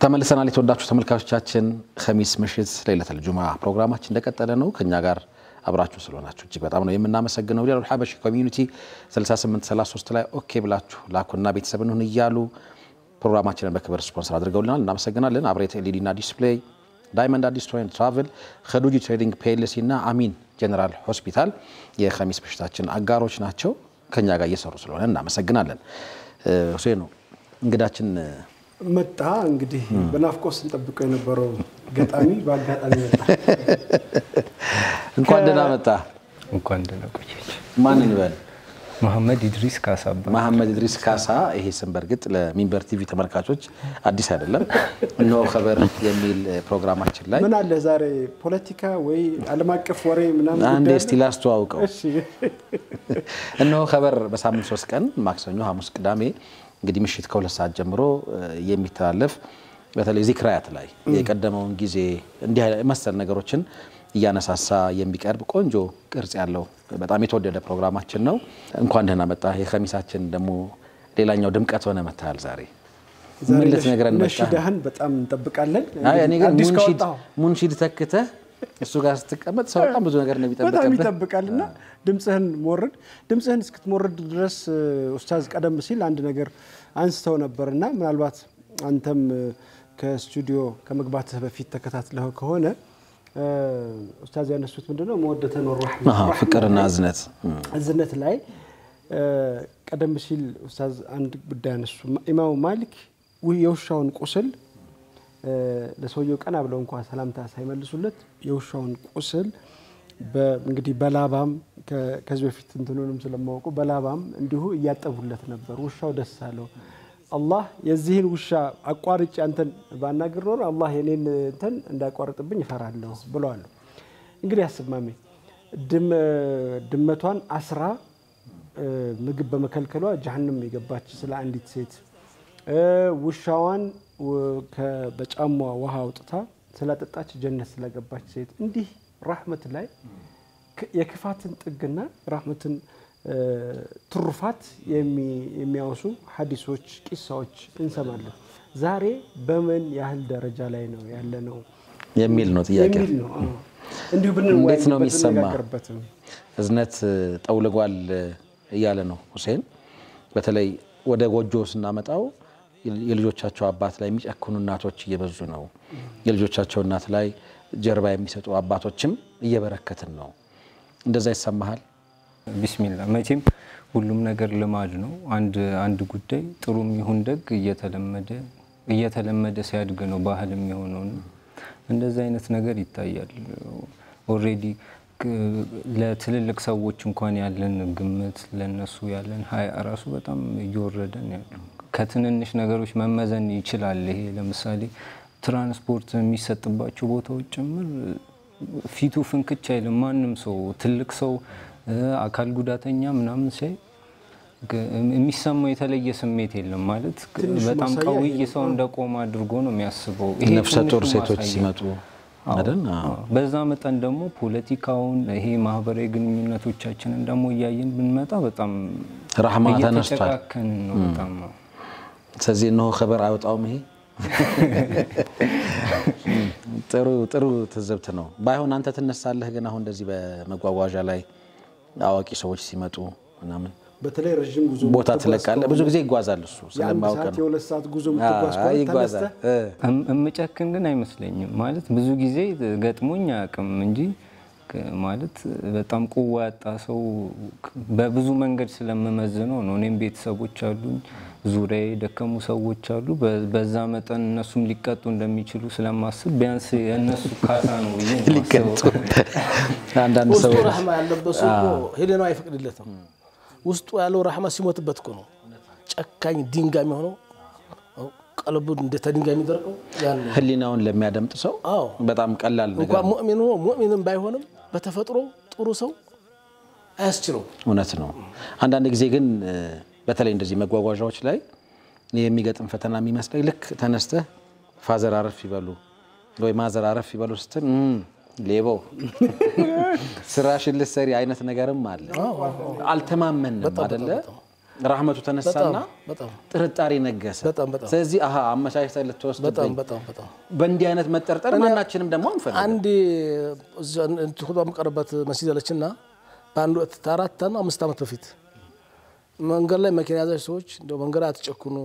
ተመልሰናል። የተወዳችሁ ተመልካቾቻችን ኸሚስ ምሽት ለይለተል ጁማ ፕሮግራማችን እንደቀጠለ ነው። ከኛ ጋር አብራችሁ ስለሆናችሁ እጅግ በጣም ነው የምናመሰግነው። ቢላል ሐበሺ ኮሚዩኒቲ 6833 ላይ ኦኬ ብላችሁ ላኩና ቤተሰብ እንሁን እያሉ ፕሮግራማችንን በክብር ስፖንሰር አድርገውልናል። እናመሰግናለን። አብሬት ኤልኢዲና ዲስፕሌይ፣ ዳይመንድ አዲስ ቱር ኤንድ ትራቭል፣ ከዱጂ ትሬዲንግ ፒኤልሲ እና አሚን ጀነራል ሆስፒታል የኸሚስ ምሽታችን አጋሮች ናቸው። ከኛ ጋር እየሰሩ ስለሆነ እናመሰግናለን። ሁሴን ነው እንግዳችን መጣ እንግዲህ በናፍቆት ስንጠብቀው የነበረው ገጣሚ በአጋጣሚ መጣ። እንኳን ደህና መጣ። እንኳን ደህና ቆየች። ማን እንበል? መሐመድ ኢድሪስ ካሳ እባላለሁ። መሐመድ ኢድሪስ ካሳ። ይሄ ስም በእርግጥ ለሚንበር ቲቪ ተመልካቾች አዲስ አይደለም። እነሆ ኸበር የሚል ፕሮግራማችን ላይ ምን አለ ዛሬ ፖለቲካ ወይ ዓለም አቀፍ ወሬ ምናምን አንዴ ጉዳይ እስቲ ላስተዋውቀው። እሺ እነሆ ኸበር በሳምንት ሶስት ቀን ማክሰኞ፣ ሐሙስ፣ ቅዳሜ እንግዲህ ምሽት ከሁለት ሰዓት ጀምሮ የሚተላለፍ በተለይ ዚክራያት ላይ የቀደመውን ጊዜ እንዲህ መሰል ነገሮችን እያነሳሳ የሚቀርብ ቆንጆ ቅርጽ ያለው በጣም የተወደደ ፕሮግራማችን ነው። እንኳን ደህና መጣ። የኸሚሳችን ደግሞ ሌላኛው ድምቀት ሆነ መታል ዛሬ ዛሬ ምን ልትነግረን መጣ? ነሺዳህን በጣም እንጠብቃለን። አይ እኔ ግን አዲስ ሙንሺድ ካወጣኸው ሙንሺድ ተክተህ እሱ ጋር ስትቀመጥ ሰው በጣም ብዙ ነገር ነው በጣም የሚጠብቅብህ። ይጠብቃል እና ድምፅህን ሞርድ ድምፅህን እስክትሞርድ ድረስ ኡስታዝ ቀደም ሲል አንድ ነገር አንስተው ነበር እና ምናልባት አንተም ከስቱዲዮ ከመግባትህ በፊት ተከታትለው ከሆነ ኡስታዝ ያነሱት ምንድነው መወደተን ወረሕመት አሃ፣ ፍቅርና እዝነት እዝነት ላይ ቀደም ሲል ኡስታዝ አንድ ጉዳይ አነሱ። ኢማሙ ማሊክ ውይ የውሻውን ቁስል ለሰውየው ቀና ብለው እንኳ ሰላምታ ሳይመልሱለት የውሻውን ቁስል በ- እንግዲህ በላባም ከ- ከዚህ በፊት እንትኑንም ስለማወቁ በላባም እንዲሁ እያጠቡለት ነበር። ውሻው ደስ አለው። አላህ የዚህን ውሻ አቋርጬ አንተን ባናግር ኖሮ አላህ የኔን እንትን እንዳያቋርጥብኝ እፈራለሁ ብለዋል። እንግዲህ አስማሜ ድም ድመቷን አስራ እ፣ ምግብ በመከልከሏ ጀሀነም የገባች ስለ አንዲት ሴት እ፣ ውሻዋን ው- ከ- በጫሟ ውሃ አውጥታ ስላጠጣች ጀነት ስለገባች ሴት እንዲህ ራህመት ላይ ክ- የክፋትን ጥግና ራህመትን እ፣ ትሩፋት የሚ- የሚያወሱ ሀዲሶች፣ ቂሳዎች እንሰማለን። ዛሬ በምን ያህል ደረጃ ላይ ነው ያለ ነው የሚል ነው ጥያቄ። የሚል ነው። አዎ። እንዲሁ እንዴት ነው ብንወያይበት የሚሰማ? ብንነጋገርበትም እዝነት ጠውልጓል እያለ ነው ሁሴን። በተለይ ወደ ጎጆ ስናመጣው የልጆቻቸው አባት ላይ የሚጨክኑ እናቶች እየበዙ ነው። የልጆቻቸው እናት ላይ ጀርባ የሚሰጡ አባቶችም እየበረከትን ነው። እንደዛ ይሰማሃል? ቢስሚላ መቼም ሁሉም ነገር ልማድ ነው። አንድ አንድ ጉዳይ ጥሩም ይሁን ደግ እየተለመደ እየተለመደ ሲያድግ ነው ባህል የሚሆነው እና እንደዚህ አይነት ነገር ይታያል። ኦልሬዲ ለትልልቅ ሰዎች እንኳን ያለን ግምት ለነሱ ያለን ሀያ ራሱ በጣም እየወረደ ነው ያለው። ከትንንሽ ነገሮች መመዘን ይችላል። ይሄ ለምሳሌ ትራንስፖርት የሚሰጥባቸው ቦታዎች ጭምር ፊቱ ፍንክች አይልም። ማንም ሰው ትልቅ ሰው እ፣ አካል ጉዳተኛ ምናምን ሲያይ ግ- የሚሰማው የተለየ ስሜት የለም። ማለት ትንሹ በጣም ማሳያ ቀውይ ይሄ ነው። ሰው እንደቆመ አድርጎ ነው የሚያስበው። ነፍሰ ጡር ትንሹ ሴቶች ማሳያ። ሲመጡ አዎ፣ አይደል? አዎ። በዛ መጠን ደግሞ ፖለቲካውን ይሄ ማህበራዊ ግንኙነቶቻችንን ደግሞ እያየን ብንመጣ በጣም ረህማ ተነስቷል። እየተጨካከንን ነው በጣም ነው። ስለዚህ እነሆ ኸበር አይወጣውም። ይሄ ጥሩ ጥሩ ትዝብት ነው። ባይሆን አንተ ትነሳለህ፣ ግን አሁን እንደዚህ በመጓጓዣ ላይ አዋቂ ሰዎች ሲመጡ ምናምን በተለይ ረዥም ጉዞ ቦታ የምትጓዝ ትለቃለህ። ከሆነ ብዙ ጊዜ ይጓዛል እሱ የአንድ ስለማውቅ ሰዓት ነው። የሁለት ሰዓት ጉዞ የምትጓዝ አዎ፣ ከሆነ ይጓዛል። ተነስተህ እ። እም- እምጨክን ግን አይመስለኝም። ማለት ብዙ ጊዜ ገጥሞኝ አያውቅም እንጂ ከ- ማለት በጣም ቁዋ ያጣ ሰው ክ- በብዙ መንገድ ስለምመዝነው ነው። እኔም ቤተሰቦች አሉኝ፣ ዙሪያ የደከሙ ሰዎች አሉ። በ- በዛ መጠን እነሱም ሊቀጡ እንደሚችሉ ስለማስብ ቢያንስ የእነሱ ካሳ ነው ብዬ ነው ሊቀጡ የማስበው። አንዳንድ ውስጡ ሰዎች ረህማ ያለበት ሰው እኮ ሄደነው አይፈቅድለትም። ውስጡ ያለው ረህማ ሲሞትበት እኮ ነው ጨካኝ ድንጋይ የሚሆነው ቀለቡ እንደ ድንጋይ የሚደርቀው ያን ነው። ህሊናውን ለሚያደምጥ ሰው አዎ በጣም ቀላል ነገር እንኳን ነው። ሙእሚን ሆኖ ሙእሚንም ባይሆንም በተፈጥሮ ጥሩ ሰው አያስችለው። እውነት ነው። አንዳንድ ጊዜ ግን እ፣ በተለይ እንደዚህ መጓጓዣዎች ላይ እኔ የሚገጥም ፈተና የሚመስለኝ ልክ ተነስተህ ፋዘር አረፍ ይበሉ ወይ ማዘር አረፍ ይበሉ ስትል እም፣ ሌባው ስራሽን ልትሰሪ አይነት ነገርም አለ። አልተማመንም አደለ? ራህመቱ ተነሳና በጣም ጥርጣሬ ነገሰ። በጣም በጣም ስለዚህ አሀ አመቻችተህ ልትወስድብኝ በጣም በጣም በጣም በእንዲህ አይነት መጠርጠር ማናችንም ደግሞ አንፈልግም። አንድ ሁባ የምቀርበት መስጊድ አለችና በአንድ ወቅት አራት ነው አምስት ዓመት በፊት መንገድ ላይ መኪና ያዛች ሰዎች እንደው መንገድ አትጨክኑ፣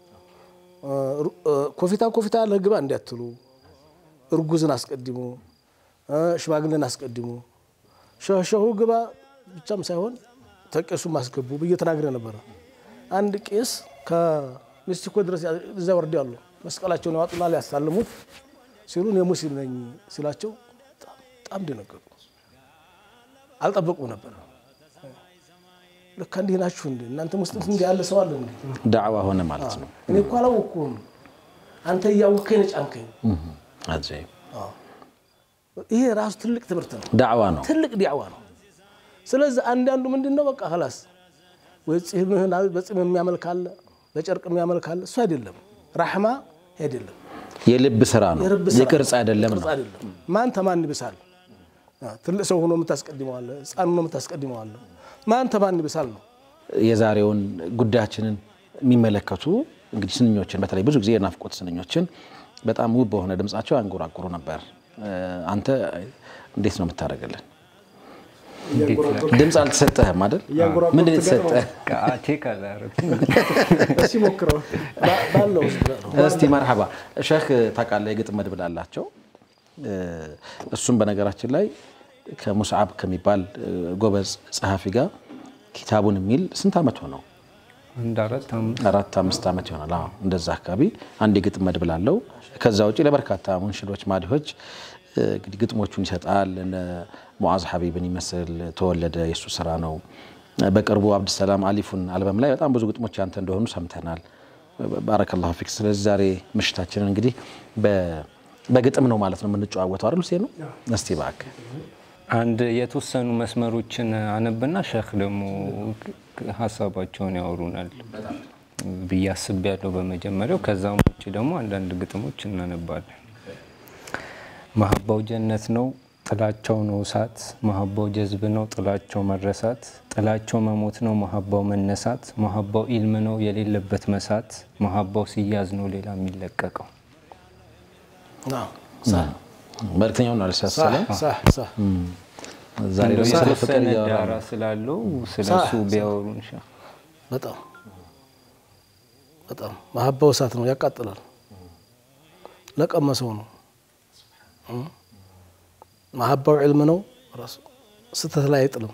ኮፊታ ኮፊታ ያለህ ግባ እንዲያትሉ፣ እርጉዝን አስቀድሙ፣ ሽማግሌን አስቀድሙ፣ ሸሸሁ ግባ ብቻም ሳይሆን ተቄሱም አስገቡ ብዬ ተናግሬ ነበረ። አንድ ቄስ ከሜክሲኮ ድረስ እዚያ ወርድ ያሉ መስቀላቸውን ያዋጡና ሊያሳልሙት ሲሉ እኔ ሙስሊም ነኝ ሲላቸው በጣም ደነገጡ። አልጠበቁም ነበር። ልካ እንዲህ ናችሁ እንዴ እናንተ ሙስሊም እንዲህ ያለ ሰው አለ እንዴ? ዳዕዋ ሆነ ማለት ነው። እኔ እኮ አላወቅኩም። አንተ እያወቅከኝ ነው ጫንከኝ። አጀይብ ይሄ ራሱ ትልቅ ትምህርት ነው፣ ዳዕዋ ነው። ትልቅ ዲዕዋ ነው። ስለዚህ አንዳንዱ ምንድን ነው በቃ ላስ ወይ ጺምህን በጺም የሚያመልክ አለ፣ በጨርቅ የሚያመልክ አለ። እሱ አይደለም ራሕማ አይደለም የልብ ስራ ነው፣ የልብ ስራ የቅርጽ አይደለም ቅርጽ ነው። አይደለም። ማን ተማን ይብሳል? ትልቅ ሰው ሆኖ የምታስቀድመዋለ፣ ህፃን ሆኖ የምታስቀድመዋለ። ማን ተማን ይብሳል ነው። የዛሬውን ጉዳያችንን የሚመለከቱ እንግዲህ ስንኞችን በተለይ ብዙ ጊዜ የናፍቆት ስንኞችን በጣም ውብ በሆነ ድምጻቸው ያንጎራጉሩ ነበር። አንተ እንዴት ነው የምታደርግልን? ድምፅ አልተሰጠህም አይደል? ምንድን ነው የተሰጠህ? ቼክ አላረኩም። እስኪ ሞክረው። ባለው ውስጥ ነው። እስቲ መርሐባ ሸህ ታውቃለህ፣ የግጥም መድብል አላቸው። እሱም በነገራችን ላይ ከሙስዓብ ከሚባል ጎበዝ ጸሐፊ ጋር ኪታቡን የሚል ስንት ዓመት ሆነው? አንድ አራት አምስት አራት አምስት ዓመት ይሆናል። አዎ እንደዛ አካባቢ አንድ የግጥም መድብል አለው። ከዛ ውጭ ለበርካታ ሙንሽዶች፣ ማዲሆች እንግዲህ ግጥሞቹን ይሰጣል። እነ ሙዓዝ ሀቢብን ይመስል ተወለደ የእሱ ስራ ነው። በቅርቡ አብድሰላም አሊፉን አልበም ላይ በጣም ብዙ ግጥሞች ያንተ እንደሆኑ ሰምተናል። ባረከላሁ ፊክ። ስለዚህ ዛሬ ምሽታችንን እንግዲህ በግጥም ነው ማለት ነው የምንጨዋወተው አይደል? ሁሴን ነው። እስቲ እባክህ አንድ የተወሰኑ መስመሮችን አነብና ሸህ ደግሞ ሀሳባቸውን ያወሩናል ብዬ አስቤያለሁ በመጀመሪያው። ከዛም ውጭ ደግሞ አንዳንድ ግጥሞች እናነባለን። መሀባው ጀነት ነው ጥላቸው ነው እሳት፣ መሀባው ጀዝብ ነው ጥላቸው መረሳት፣ ጥላቸው መሞት ነው መሀባው መነሳት፣ መሀባው ኢልም ነው የሌለበት መሳት፣ መሀባው ሲያዝ ነው ሌላ የሚለቀቀው። አዎ፣ ሳህ መልክተኛውን አልሳሰለም። ሳህ ሳህ ዛሬ ደግሞ ስለ ፍቅር የተወሰነ እያወራ ዳራ ነው። ስላለው ስለ ሳህ እሱ ቢያወሩን ሸህ በጣም በጣም መሀባው እሳት ነው፣ ያቃጥላል። ለቀመሰው ነው። መሀባው ዕልም ነው፣ ራሱ ስተት ላይ አይጥልም።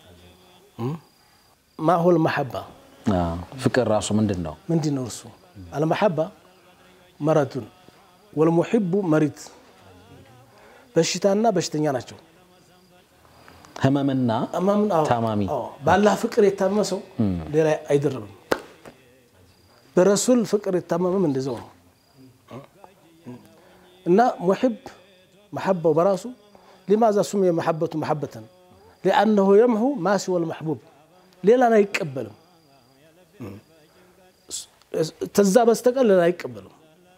ማሁል መሐባ አዎ፣ ፍቅር ራሱ ምንድን ነው? ምንድን ነው እርሱ? አልመሐባ መረቱን ወልሙሒቡ መሪት በሽታና በሽተኛ ናቸው። ህመምና እማምን አዎ፣ ታማሚ አዎ፣ በአላህ ፍቅር የታመመ ሰው ሌላ አይደረብም። በረሱል ፍቅር የታመመም እንደዛው ነው እና ሙሒብ መሐባው በራሱ ሊማዛ ሱሚየ መሐበቱ መሐበተን ሊአነሁ የምሑ ማሲወል መሕቡብ ሌላን አይቀበልም። ተዛ በስተቀር ሌላ አይቀበልም።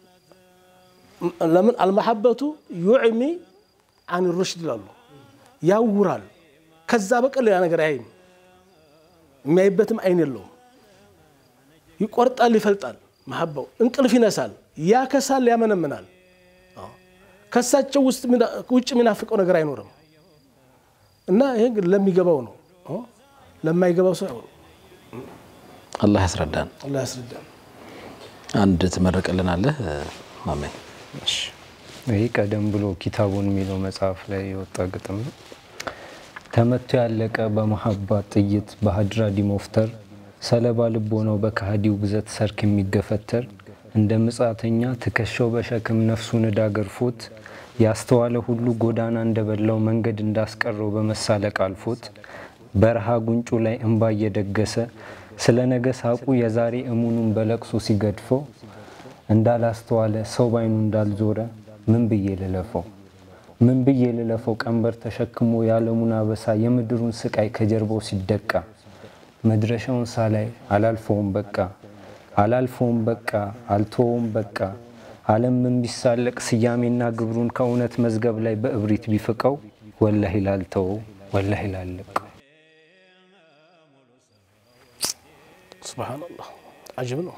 ለምን አልመሐበቱ ዩዕሚ አን ሩሽድ ይላሉ፣ ያውራል። ከዛ በቀር ሌላ ነገር አያይም። የሚያይበትም አይን የለውም። ይቆርጣል፣ ይፈልጣል። መሐባው እንቅልፍ ይነሳል፣ ያከሳል፣ ያመነምናል። ከሳቸው ውስጥ ውጭ የሚናፍቀው ነገር አይኖርም። እና ይሄ ግን ለሚገባው ነው። ለማይገባው ሰው አይሆንም። አላህ ያስረዳን። አላህ ያስረዳል። አንድ ትመርቅልናለህ ማሜ? ይህ ቀደም ብሎ ኪታቡን የሚለው መጽሐፍ ላይ የወጣ ግጥም ነው። ተመቶ ያለቀ በመሀባ ጥይት በሀድራ ዲሞፍተር ሰለባ ልቦ ነው በከሃዲው ግዘት ሰርክ የሚገፈተር እንደ ምጻተኛ ትከሻው በሸክም ነፍሱን ዕዳ ገርፎት ያስተዋለ ሁሉ ጎዳና እንደበላው መንገድ እንዳስቀረው በመሳለቅ አልፎት በረሃ ጉንጩ ላይ እንባ እየደገሰ ስለ ነገ ሳቁ የዛሬ እሙኑን በለቅሶ ሲገድፈው እንዳላስተዋለ ሰው ባይኑ እንዳልዞረ ምን ብዬ ልለፈው ምን ብዬ ልለፈው ቀንበር ተሸክሞ የዓለሙን አበሳ የምድሩን ስቃይ ከጀርባው ሲደቃ መድረሻውን ሳላይ አላልፈውም በቃ አላልፈውም በቃ አልተወውም በቃ ዓለም ምን ቢሳለቅ ስያሜና ግብሩን ከእውነት መዝገብ ላይ በእብሪት ቢፍቀው ወላሂ ላልተወው ወላሂ ላለቀው ሱብሃነላህ አጅብ ነው።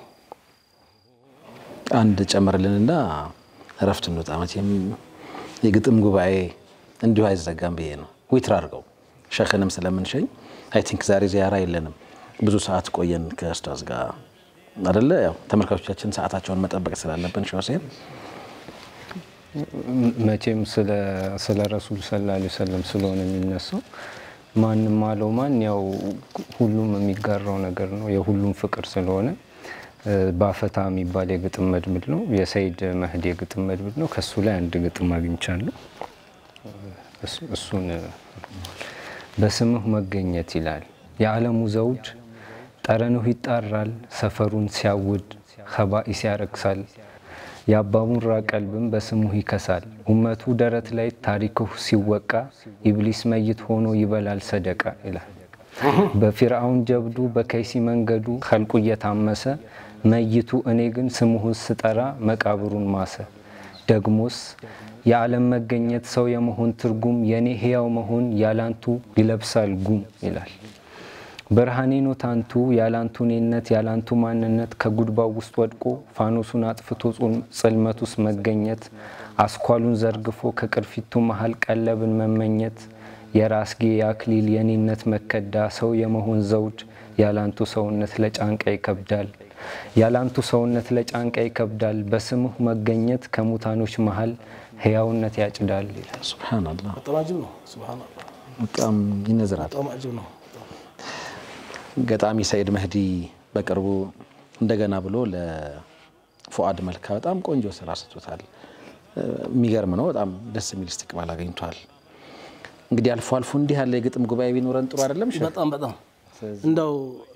አንድ ጨምርልንና እረፍት እንውጣ። መቼም የግጥም ጉባኤ እንዲሁ አይዘጋም ብዬ ነው። ዊትር አድርገው ሸክንም ስለምንሸኝ አይ ቲንክ ዛሬ ዚያራ የለንም። ብዙ ሰዓት ቆየን ከኡስታዝ ጋር አደለ? ያው ተመልካቾቻችን ሰዓታቸውን መጠበቅ ስላለብን ሼህ ሁሴን መቼም ስለ ረሱል ሰለላሁ ዐለይሂ ወሰለም ስለሆነ የሚነሳው ማንም አለው ማን ያው ሁሉም የሚጋራው ነገር ነው። የሁሉም ፍቅር ስለሆነ ባፈታ የሚባል የግጥም መድብል ነው። የሰይድ መህዲ የግጥም መድብል ነው። ከሱ ላይ አንድ ግጥም አግኝቻለሁ። እሱን በስምህ መገኘት ይላል። የዓለሙ ዘውድ ጠረንሁ ይጣራል፣ ሰፈሩን ሲያውድ ከባኢስ ያረክሳል። የአባሙራ ቀልብም በስሙህ ይከሳል። ኡመቱ ደረት ላይ ታሪክሁ ሲወቃ ኢብሊስ መይት ሆኖ ይበላል ሰደቃ ይላል። በፊርዓውን ጀብዱ በከይሲ መንገዱ ኸልቁ እየታመሰ መይቱ እኔ ግን ስሙህ ስጠራ መቃብሩን ማሰ። ደግሞስ የዓለም መገኘት ሰው የመሆን ትርጉም የእኔ ሕያው መሆን ያላንቱ ይለብሳል ጉም ይላል። ብርሃኔ ነው ታንቱ ያላንቱ እኔነት ያላንቱ ማንነት ከጉድባው ውስጥ ወድቆ ፋኖሱን አጥፍቶ ጽልመት ውስጥ መገኘት አስኳሉን ዘርግፎ ከቅርፊቱ መሃል ቀለብን መመኘት የራስጌ የአክሊል የኔነት መከዳ ሰው የመሆን ዘውድ ያላንቱ ሰውነት ለጫንቃ ይከብዳል ያላንቱ ሰውነት ለጫንቃ ይከብዳል በስምህ መገኘት ከሙታኖች መሃል ህያውነት ያጭዳል ይላል። ሱብሃነላህ በጣም አጅብ ነው። ሱብሃነላህ በጣም ይነዝራል። በጣም አጅብ ነው። ገጣሚ ሰይድ መህዲ በቅርቡ እንደገና ብሎ ለፉአድ መልካ በጣም ቆንጆ ስራ ሰጥቶታል። የሚገርም ነው። በጣም ደስ የሚል እስትቅባል አግኝቷል። እንግዲህ አልፎ አልፎ እንዲህ ያለ የግጥም ጉባኤ ቢኖረን ጥሩ አይደለም? ሼህ? በጣም በጣም እንዳው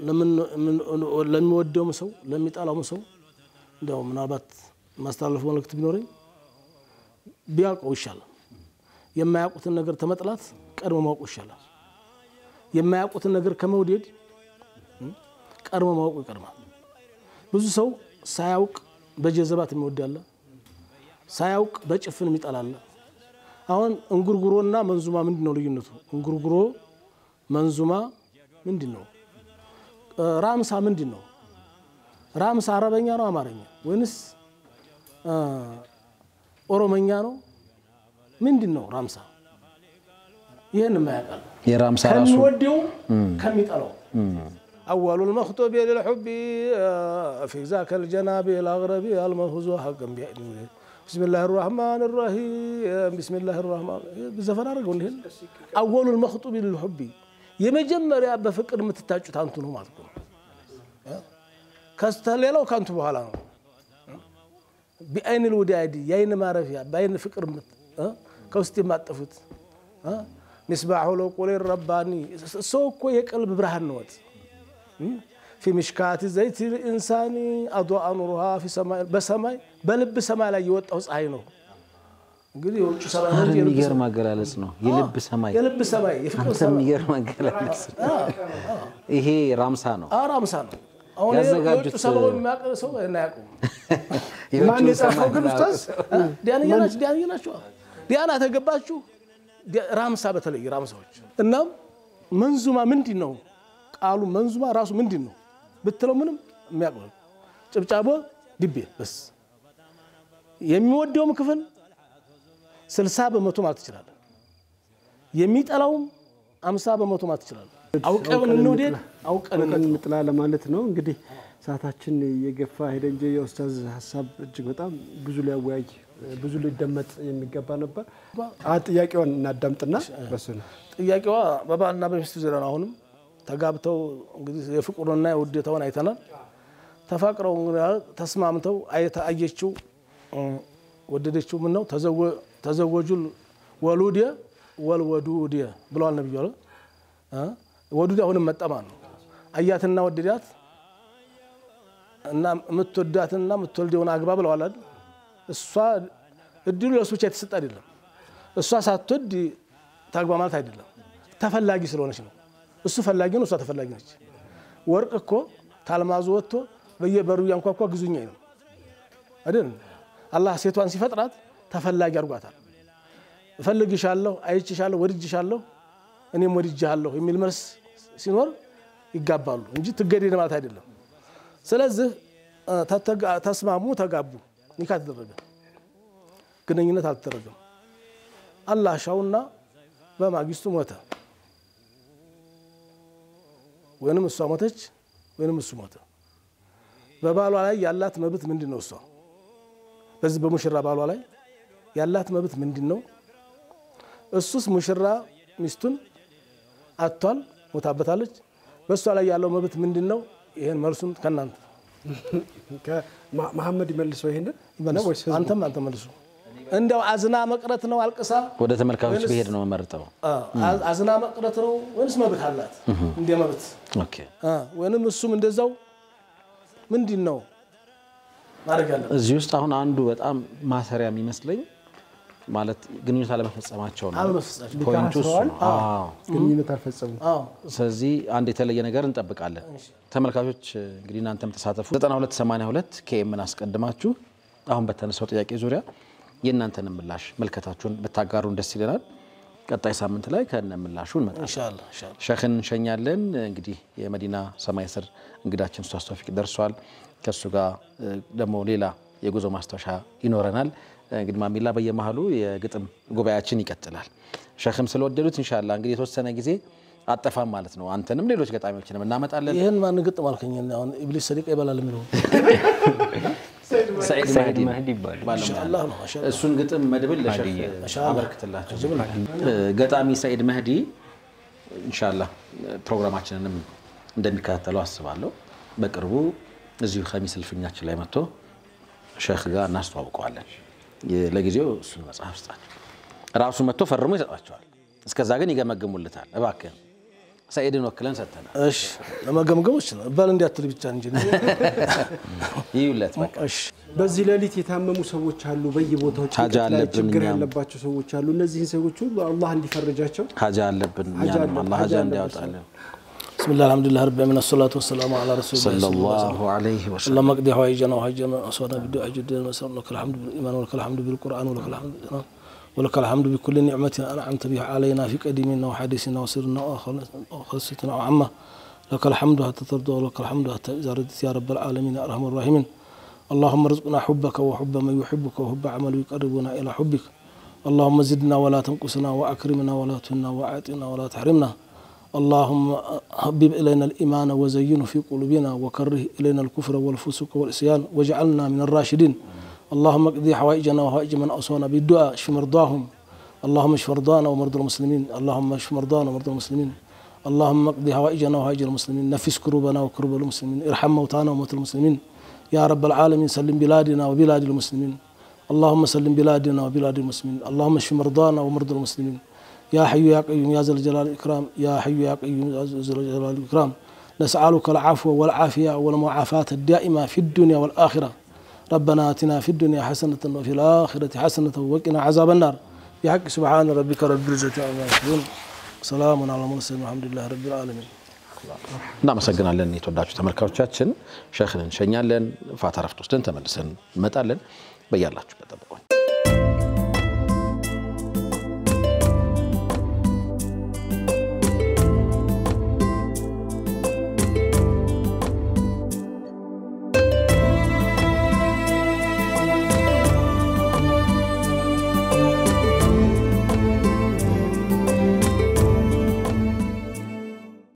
ለሚወደውም ሰው ለሚጠላውም ሰው እንዳው ምናልባት ማስተላለፍ መልእክት ቢኖረኝ ቢያውቀው ይሻላል። የማያውቁትን ነገር ተመጥላት ቀድሞ ማወቁ ይሻላል። የማያውቁትን ነገር ከመውደድ ቀድሞ ማወቁ ይቀድማል። ብዙ ሰው ሳያውቅ በጀዘባት የሚወዳለ፣ ሳያውቅ በጭፍን የሚጠላለ። አሁን እንጉርጉሮና መንዙማ ምንድን ነው ልዩነቱ? እንጉርጉሮ መንዙማ ምንድን ነው? ራምሳ ምንድን ነው? ራምሳ አረበኛ ነው አማርኛ ወይንስ ኦሮመኛ ነው? ምንድን ነው ራምሳ? ይህን የማያውቃል የራምሳ ራሱ ከሚወደው ከሚጠላው أول المخطوب للحب في ذاك الجناب الأغرب المهوز حقا بإذنه بسم الله الرحمن الرحيم بسم الله الرحمن بزفر አድርገው ይሄን أول المخطوب للحب የመጀመሪያ በፍቅር የምትታጩት አንቱ ነው ማለት ነው። ከስተሌላው ከአንቱ በኋላ ነው። ቢአይን ልውዳዲ የአይን ማረፊያ በአይን ፍቅር ከውስጥ የማጠፉት ሚስባሑ ለቁሌ ረባኒ ሰው እኮ የቀልብ ብርሃን ነወት ፊ ምሽካት ዘይት ኢንሳኒ አድዋ ኑሩሃ በሰማይ በልብ ሰማይ ላይ የወጣው ፀሐይ ነው። እንግዲህ የውጭ ሰማይ ነው እንጂ የልብ የሚገርም አገላለጽ ነው። የልብ ሰማይ የልብ ሰማይ የፍቅር አንተ ሰማይ የሚገርም አገላለጽ ነው። ይሄ ራምሳ ነው። አራምሳ ነው። አሁን ያዘጋጁት- የውጭ ሰማይ የሚያውቅ ሰው እናያውቁም። ማን የጻፈው ግን ኡስታዝ? ዲያንያ ናቸው ዲያንያ ናቸው። ዲያና ተገባችሁ ዲ- ራምሳ በተለይ ራምሳዎች። እናም መንዙማ ምንድን ነው ቃሉ መንዙማ ራሱ ምንድን ነው ብትለው ምንም የሚያውቅ ጭብጫቦ ድቤ በስ የሚወደውም ክፍል ስልሳ በመቶ ማለት ትችላለን። የሚጠላውም አምሳ በመቶ ማለት ትችላለን። አውቀን እንውደድ አውቀን ቀን እንጥላ። እንጥላ ለማለት ነው። እንግዲህ ሰዓታችን እየገፋ ሄደ እንጂ የኡስታዝ ሀሳብ እጅግ በጣም ብዙ ሊያወያይ ብዙ ሊደመጥ የሚገባ ነበር። አ ጥያቄውን እናዳምጥና በሱ ነው ጥያቄዋ በባልና በሚስቱ ዙሪያ ነው። አሁንም ተጋብተው እንግዲህ የፍቅሩንና የውዴታውን አይተናል። ተፋቅረው እንግዲህ ተስማምተው አይተ- አየችው እ፣ ወደደችው። ምን ነው ተዘወጁ ወሉድ ወልወዱድ ብለዋል ነብዩ አለ እ፣ ወዱድ አሁንም መጠማ ነው። አያትና ወደዳት እና የምትወዳትና የምትወልደውን አግባ ብለዋል አይደል? እሷ እድሉ ለእሱ ብቻ የተሰጠ አይደለም። እሷ ሳትወድ ታግባ ማለት አይደለም። ተፈላጊ ስለሆነች ነው። እሱ ፈላጊ ነው፣ እሷ ተፈላጊ ነች። ወርቅ እኮ ታልማዙ ወጥቶ በየበሩ እያንኳኳ ግዙኛ ነው አይደል? አላህ ሴቷን ሲፈጥራት ተፈላጊ አድርጓታል። እፈልግሻለሁ፣ አይችሻለሁ፣ ወድጅሻለሁ፣ እኔም ወድጅሃለሁ የሚል መልስ ሲኖር ይጋባሉ እንጂ ትገደድ ማለት አይደለም። ስለዚህ እ፣ ተተጋ- ተስማሙ፣ ተጋቡ፣ ኒካ ተደረገ። ግንኙነት አልተደረገም። አላህ ሻውና በማግስቱ ሞተ። ወይንም እሷ ሞተች ወይንም እሱ ሞተ። በባሏ ላይ ያላት መብት ምንድን ነው? እሷ በዚህ በሙሽራ ባሏ ላይ ያላት መብት ምንድን ነው? እሱስ ሙሽራ ሚስቱን አጥቷል፣ ሞታበታለች። በእሷ ላይ ያለው መብት ምንድን ነው? ይህን መልሱን ከእናንተ መሐመድ ይመልሰው ይሄንን ነው ወይስ ህዝቡ? አንተም አንተ መልሱ። እንደው አዝና መቅረት ነው አልቅሳ ወደ ተመልካቾች ብሄድ ነው የምመርጠው። አ- አዝና መቅረት ነው ወይንስ መብት አላት እንደ መብት ኦኬ አ፣ ወይንም እሱም እንደዛው ምንድን ነው ማድረግ ያለበት? እዚህ ውስጥ አሁን አንዱ በጣም ማሰሪያ የሚመስለኝ ማለት ግንኙነት አለመፈጸማቸው ነው። አለመፈጸማቸው። ፖይንቱ እሱ ነው። አዎ። ግንኙነት አልፈጸሙም። አዎ ስለዚህ አንድ የተለየ ነገር እንጠብቃለን። ተመልካቾች እንግዲህ እናንተም ተሳተፉ። 9282 ኬኤምን አስቀድማችሁ አሁን በተነሳው ጥያቄ ዙሪያ የእናንተን ምላሽ መልከታችሁን ብታጋሩን ደስ ይለናል። ቀጣይ ሳምንት ላይ ከነ ምላሹ እንመጣለን። ኢንሻአላህ ኢንሻአላህ ሸክን እንሸኛለን። እንግዲህ የመዲና ሰማይ ስር እንግዳችን ኡስታዝ ተውፊቅ ደርሷል። ከእሱ ጋር እ፣ ደግሞ ሌላ የጉዞ ማስታወሻ ይኖረናል። እንግዲህ ማሚላ በየመሀሉ የግጥም ጉባኤያችን ይቀጥላል። ሸክም ስለወደዱት ኢንሻላህ እንግዲህ የተወሰነ ጊዜ አጠፋም ማለት ነው። አንተንም ሌሎች ገጣሚዎችንም እናመጣለን። ይህን ማን ግጥም አልከኝ? አሁን ኢብሊስ ሰዲቃ ይበላል የሚለው ሰዒድ ሰዒድ መህዲ መህዲ ይባላል። ኢንሻአላህ ነው ማሻአላህ። እሱን ግጥም መድብል ለሸህ አበርክትላቸው። እ፣ ገጣሚ ሰዒድ መህዲ ኢንሻላህ ፕሮግራማችንንም እንደሚከታተለው አስባለሁ። በቅርቡ እዚሁ ከሚስ እልፍኛችን ላይ መጥቶ ሸህ ጋር እናስተዋውቀዋለን። የ- ለጊዜው እሱን መጽሐፍ ስጣቸው። ራሱ መጥቶ ፈርሞ ይሰጣቸዋል። እስከዛ ግን ይገመግሙልታል። እባክህን ሰዒድን ወክለን ሰጥተናል። እሺ ለመገምገም ይችላል ባል እንዲያትል ብቻ እንጂ ይዩለት በቃ እሺ በዚህ ሌሊት የታመሙ ሰዎች አሉ። በየቦታው ሀጃ ጭንቀት ላይ አለብን ችግር እኛም። ያለባቸው ሰዎች አሉ። እነዚህን ሰዎች ሁሉ አላህ እንዲፈርጃቸው ሀጃ አለብን ሀጃ እኛንም አለ- አላህ ሀጃ ሀጃ አለብን። እንዲያወጣልን ብስሚላህ አልሐምዱሊላህ ረቢ ዓለሚን አሰላቱ ወሰላሙ ዐላ ረሱሊላህ ሰለላሁ ዐለይሂ ወሰለም اللهم اقضي حوائجنا وحاجنا وأصواتنا بالدعاء جدنا ونسأل لك الحمد بالإيمان ولك الحمد بالقرآن ولك الحمد ولك الحمد بكل نعمة أنعمت بها علينا في قديمنا وحديثنا وسرنا وخلصتنا وعامة لك الحمد حتى ترضى ولك الحمد حتى إذا ردت يا رب العالمين يا أرحم الراحمين اللهم ارزقنا حبك وحب من يحبك وحب عمل يقربنا إلى حبك اللهم زدنا ولا تنقصنا وأكرمنا ولا تهنا وأعطنا ولا تحرمنا اللهم حبب إلينا الإيمان وزينه في قلوبنا وكره إلينا الكفر والفسوق والعصيان واجعلنا من الراشدين اللهم اقضي حوائجنا وحوائج من أوصانا بالدعاء اشف مرضاهم اللهم اشف مرضانا ومرضى المسلمين اللهم اشف مرضانا ومرضى المسلمين اللهم اقضي حوائجنا وحوائج المسلمين نفس كروبنا وكروب المسلمين ارحم موتانا وموتى المسلمين يا رب العالمين سلم بلادنا وبلاد المسلمين اللهم سلم بلادنا وبلاد المسلمين اللهم اشف مرضانا ومرضى المسلمين يا حي يا قيوم يا ذا الجلال والإكرام يا حي يا قيوم يا ذا الجلال والإكرام نسألك العفو والعافية والمعافاة الدائمة في الدنيا والآخرة ربنا آتنا في الدنيا حسنة وفي الآخرة حسنة وقنا عذاب النار بحق سبحان ربك رب العزة عما يصفون سلام على المرسلين والحمد لله رب العالمين እናመሰግናለን የተወዳችሁ ተመልካቾቻችን። ሸክን እንሸኛለን። ፋታ ረፍት ወስደን ተመልሰን እንመጣለን። በያላችሁበት ጠብቁን።